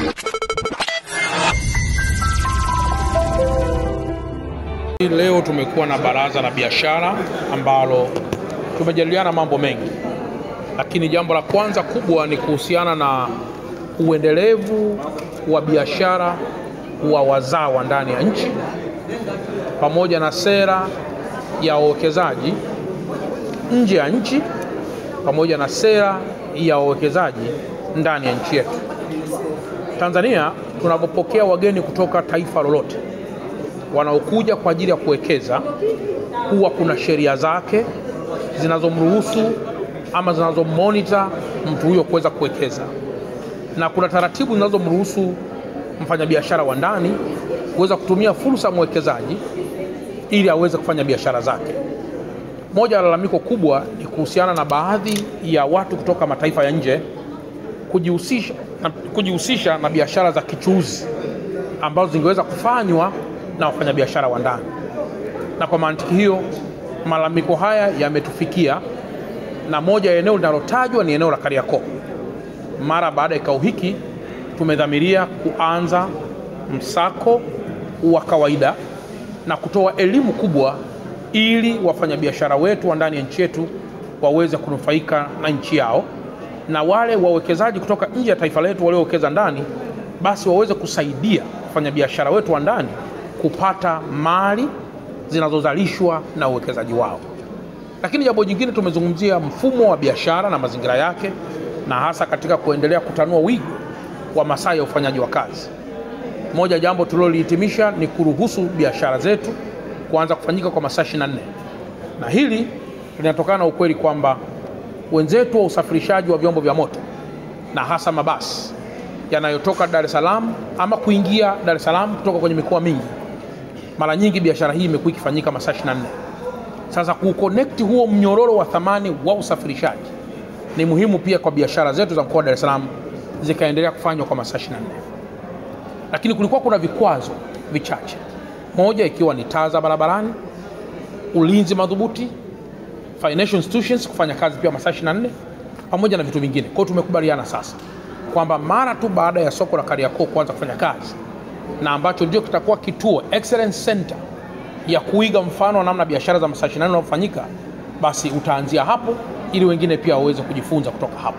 Leo tumekuwa na baraza la biashara ambalo tumejadiliana mambo mengi, lakini jambo la kwanza kubwa ni kuhusiana na uendelevu wa biashara wa wazawa ndani ya nchi pamoja na sera ya wawekezaji nje ya nchi pamoja na sera ya wawekezaji ndani ya nchi yetu. Tanzania tunapopokea wageni kutoka taifa lolote wanaokuja kwa ajili ya kuwekeza, huwa kuna sheria zake zinazomruhusu ama zinazomonita mtu huyo kuweza kuwekeza, na kuna taratibu zinazomruhusu mfanyabiashara wa ndani kuweza kutumia fursa ya mwekezaji ili aweze kufanya biashara zake. Moja ya lalamiko kubwa ni kuhusiana na baadhi ya watu kutoka mataifa ya nje kujihusisha na, kujihusisha na biashara za kichuuzi ambazo zingeweza kufanywa na wafanyabiashara wa ndani, na kwa mantiki hiyo malalamiko haya yametufikia, na moja ya eneo linalotajwa ni eneo la Kariakoo. Mara baada ya kikao hiki tumedhamiria kuanza msako wa kawaida na kutoa elimu kubwa ili wafanyabiashara wetu wa ndani ya nchi yetu waweze kunufaika na nchi yao, na wale wawekezaji kutoka nje ya taifa letu waliowekeza ndani, basi waweze kusaidia wafanyabiashara wetu wa ndani kupata mali zinazozalishwa na uwekezaji wao. Lakini jambo jingine, tumezungumzia mfumo wa biashara na mazingira yake, na hasa katika kuendelea kutanua wigo wa masaa ya ufanyaji wa kazi. Moja jambo tulilolihitimisha ni kuruhusu biashara zetu kuanza kufanyika kwa masaa 24 na hili linatokana na ukweli kwamba wenzetu wa usafirishaji wa vyombo vya moto na hasa mabasi yanayotoka Dar es Salaam ama kuingia Dar es Salaam kutoka kwenye mikoa mingi, mara nyingi biashara hii imekuwa ikifanyika masaa 24. Sasa kuconnect huo mnyororo wa thamani wa usafirishaji ni muhimu pia kwa biashara zetu za mkoa wa Dar es Salaam zikaendelea kufanywa kwa masaa 24 lakini kulikuwa kuna vikwazo vichache, moja ikiwa ni taa za barabarani, ulinzi madhubuti, financial institutions kufanya kazi pia masaa 24 pamoja na vitu vingine. Kwa hiyo tumekubaliana sasa kwamba mara tu baada ya soko la Kariakoo kuanza kufanya kazi na ambacho ndio kitakuwa kituo excellence center ya kuiga mfano wa namna biashara za masaa 24 zinazofanyika, basi utaanzia hapo ili wengine pia waweze kujifunza kutoka hapo.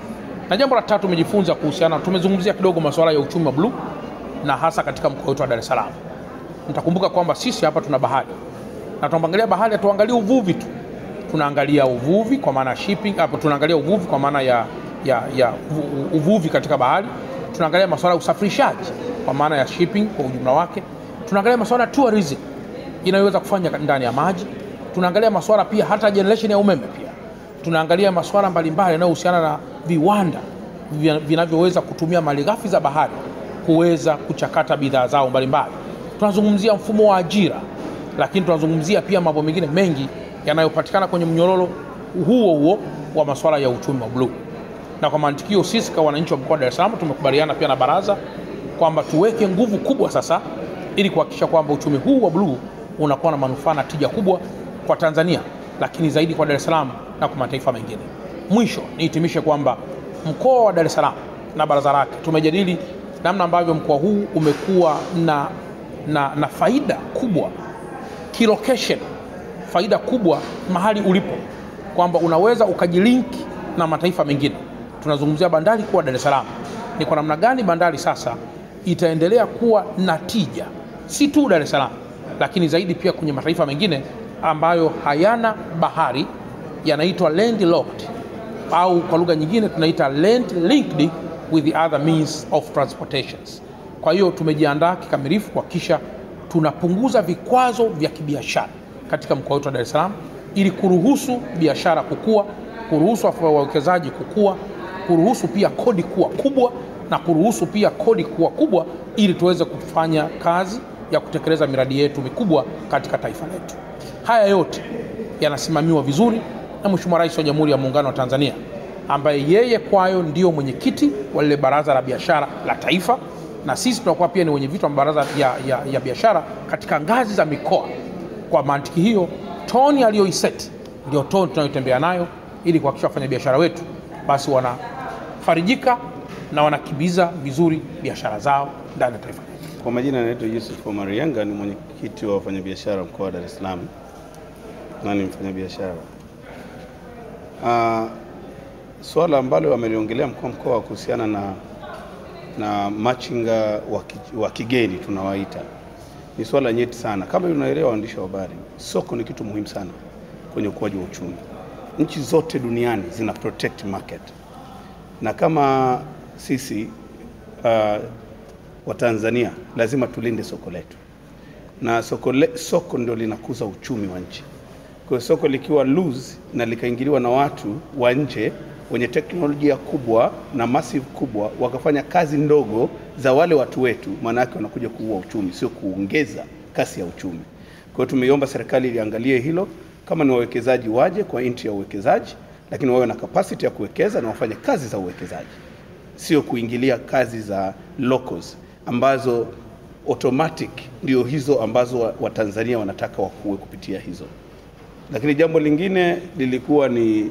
Na jambo la tatu tumejifunza kuhusiana, tumezungumzia kidogo masuala ya uchumi wa bluu na hasa katika mkoa wetu wa Dar es Salaam. Mtakumbuka kwamba sisi hapa tuna bahari na tunaangalia bahari, hatuangalia uvuvi tu, tunaangalia uvuvi kwa maana shipping, hapo tunaangalia uvuvi kwa maana ya, ya, ya uvuvi katika bahari, tunaangalia masuala ya usafirishaji kwa maana ya shipping kwa ujumla wake, tunaangalia masuala ya tourism inayoweza kufanya ndani ya maji, tunaangalia masuala pia hata generation ya umeme pia, tunaangalia masuala mbalimbali yanayohusiana na viwanda vinavyoweza kutumia malighafi za bahari kuweza kuchakata bidhaa zao mbalimbali. Tunazungumzia mfumo wa ajira, lakini tunazungumzia pia mambo mengine mengi yanayopatikana kwenye mnyororo huo huo wa masuala ya uchumi wa bluu. Na kwa mantikio, sisi kama wananchi wa mkoa wa Dar es Salaam tumekubaliana pia na baraza kwamba tuweke nguvu kubwa sasa ili kuhakikisha kwamba uchumi huu wa bluu unakuwa na manufaa na tija kubwa kwa Tanzania, lakini zaidi kwa Dar es Salaam na kwa mataifa mengine. Mwisho nihitimishe kwamba mkoa wa Dar es Salaam na baraza lake tumejadili namna ambavyo mkoa huu umekuwa na, na, na faida kubwa kilocation, faida kubwa mahali ulipo, kwamba unaweza ukajilinki na mataifa mengine. Tunazungumzia bandari kuwa Dar es Salaam, ni kwa namna gani bandari sasa itaendelea kuwa na tija, si tu Dar es Salaam, lakini zaidi pia kwenye mataifa mengine ambayo hayana bahari, yanaitwa landlocked au kwa lugha nyingine tunaita land linked with the other means of transportations. Kwa hiyo tumejiandaa kikamilifu kuhakikisha tunapunguza vikwazo vya kibiashara katika mkoa wetu wa Dar es Salaam ili kuruhusu biashara kukua, kuruhusu wawekezaji kukua, kuruhusu pia kodi kuwa kubwa na kuruhusu pia kodi kuwa kubwa ili tuweze kufanya kazi ya kutekeleza miradi yetu mikubwa katika taifa letu. Haya yote yanasimamiwa vizuri na Mheshimiwa Rais wa Jamhuri ya Muungano wa Tanzania ambaye yeye kwayo ndio mwenyekiti wa lile baraza la biashara la taifa, na sisi tunakuwa pia ni wenye vitu wa mabaraza ya, ya, ya biashara katika ngazi za mikoa. Kwa mantiki hiyo, toni aliyoiseti ndio toni tunayotembea nayo ili kuhakikisha wafanyabiashara wetu basi wanafarijika na wanakimbiza vizuri biashara zao ndani ya taifa. Kwa majina anaitwa Yusuf Omar Yanga, ni mwenyekiti wa wafanyabiashara mkoa wa Dar es Salaam na ni mfanyabiashara. Uh, swala ambalo wameliongelea mkuu wa mkoa kuhusiana na, na machinga wa ki- wa kigeni tunawaita ni swala nyeti sana. Kama unaelewa, waandishi wa habari, soko ni kitu muhimu sana kwenye ukuaji wa uchumi. Nchi zote duniani zina protect market, na kama sisi uh, wa Tanzania lazima tulinde soko letu, na soko, le, soko ndio linakuza uchumi wa nchi. Kwa hiyo soko likiwa loose na likaingiliwa na watu wa nje wenye teknolojia kubwa na massive kubwa, wakafanya kazi ndogo za wale watu wetu, maana yake wanakuja kuua uchumi, sio kuongeza kasi ya uchumi. Kwa hiyo tumeiomba serikali iliangalie hilo, kama ni wawekezaji waje kwa nchi ya uwekezaji, lakini wawe na capacity ya kuwekeza na wafanye kazi za uwekezaji sio kuingilia kazi za locals ambazo automatic ndio hizo ambazo wa- Watanzania wanataka wakuwe kupitia hizo. Lakini jambo lingine lilikuwa ni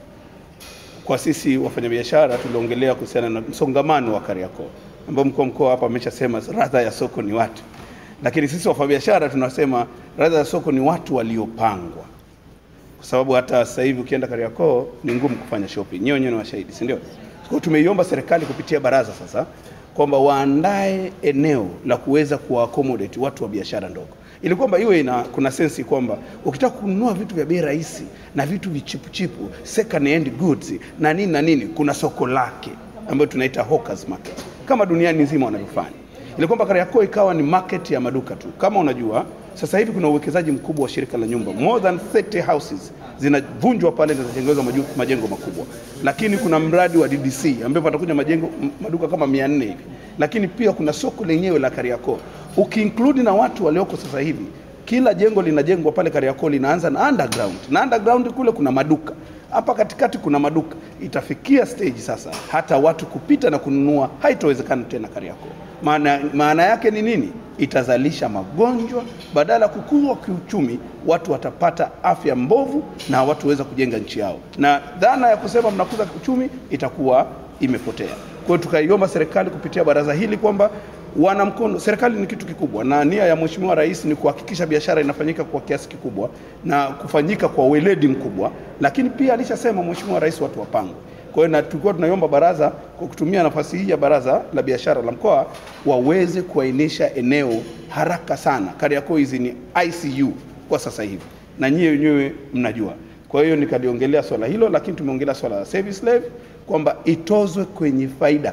kwa sisi wafanyabiashara, tuliongelea kuhusiana na msongamano wa Kariakoo ambao mkuu wa mkoa hapa ameshasema radha ya soko ni watu, lakini sisi wafanyabiashara tunasema radha ya soko ni watu waliopangwa kwa sababu hata sasa hivi ukienda Kariakoo ni ngumu kufanya shopping. Nyewe wenyewe ni washahidi, si ndio? Kwa hiyo tumeiomba serikali kupitia baraza sasa kwamba waandae eneo la kuweza kuwaaccommodate watu wa biashara ndogo, ili kwamba iwe ina kuna sensi kwamba ukitaka kununua vitu vya bei rahisi na vitu vichipuchipu second hand goods na nini na nini, kuna soko lake ambayo tunaita hawkers market kama duniani nzima wanavyofanya ili kwamba Kariakoo ikawa ni market ya maduka tu. Kama unajua sasa hivi kuna uwekezaji mkubwa wa shirika la nyumba, more than 30 houses zinavunjwa pale na zinatengenezwa maju- majengo makubwa, lakini kuna mradi wa DDC ambapo patakuja majengo m- maduka kama 400 hivi, lakini pia kuna soko lenyewe la Kariakoo ukiinclude na watu walioko sasa hivi kila jengo linajengwa pale Kariakoo linaanza na underground, na underground kule kuna maduka hapa katikati kuna maduka. Itafikia stage sasa hata watu kupita na kununua haitowezekana tena Kariakoo. Maana, maana yake ni nini? Itazalisha magonjwa badala ya kukua kiuchumi, watu watapata afya mbovu na hawatuweza kujenga nchi yao, na dhana ya kusema mnakuza uchumi itakuwa imepotea. Kwa hiyo tukaiomba serikali kupitia baraza hili kwamba wana mkono. Serikali ni kitu kikubwa, na nia ya Mheshimiwa Rais ni kuhakikisha biashara inafanyika kwa kiasi kikubwa na kufanyika kwa weledi mkubwa, lakini pia alishasema Mheshimiwa Rais watu wapangwe. Kwa hiyo na tulikuwa tunaiomba baraza kwa kutumia nafasi hii ya baraza la biashara la mkoa waweze kuainisha eneo haraka sana. Kariakoo hizi ni ICU kwa sasa hivi, na nyie wenyewe mnajua. Kwa hiyo nikaliongelea swala hilo, lakini tumeongelea swala la service levy kwamba itozwe kwenye faida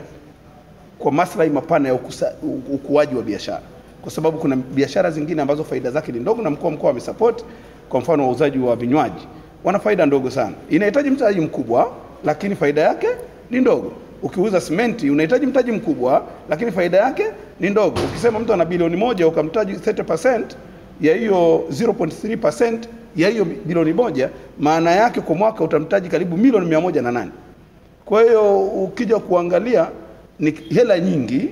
kwa maslahi mapana ya ukusa, u- ukuaji wa biashara, kwa sababu kuna biashara zingine ambazo faida zake ni ndogo, na mkuu wa mkoa amesupport. Kwa mfano wauzaji wa vinywaji wana faida ndogo sana, inahitaji mtaji mkubwa, lakini faida yake ni ndogo. Ukiuza simenti unahitaji mtaji mkubwa, lakini faida yake ni ndogo. Ukisema mtu ana bilioni moja ukamtaji 30% ya hiyo 0.3% ya hiyo bilioni moja, maana yake kwa mwaka utamtaji karibu milioni mia moja na nane. Kwa hiyo ukija kuangalia ni hela nyingi,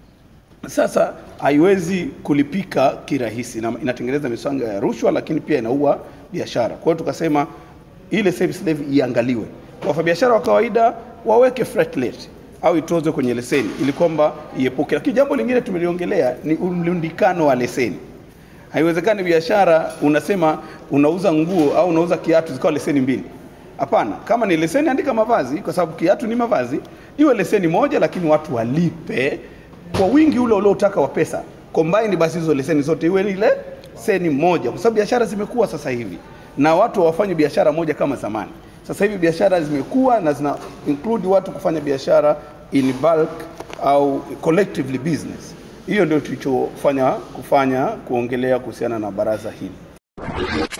sasa haiwezi kulipika kirahisi na inatengeneza miswanga ya rushwa, lakini pia inaua biashara. Kwa hiyo tukasema ile service levy iangaliwe, wafanyabiashara wa kawaida waweke flat rate au itozwe kwenye leseni ili kwamba iepuke. Lakini jambo lingine tumeliongelea ni mlundikano wa leseni. Haiwezekani biashara unasema unauza nguo au unauza kiatu zikawa leseni mbili. Hapana, kama ni leseni andika mavazi, kwa sababu kiatu ni mavazi, iwe leseni moja, lakini watu walipe kwa wingi ule uliotaka wa pesa combine, basi hizo leseni zote iwe ni ile leseni moja, kwa sababu biashara zimekuwa sasa hivi na watu hawafanye biashara moja kama zamani. Sasa hivi biashara zimekuwa na zina include watu kufanya biashara in bulk au collectively business. Hiyo ndio tulichofanya kufanya kuongelea kuhusiana na baraza hili.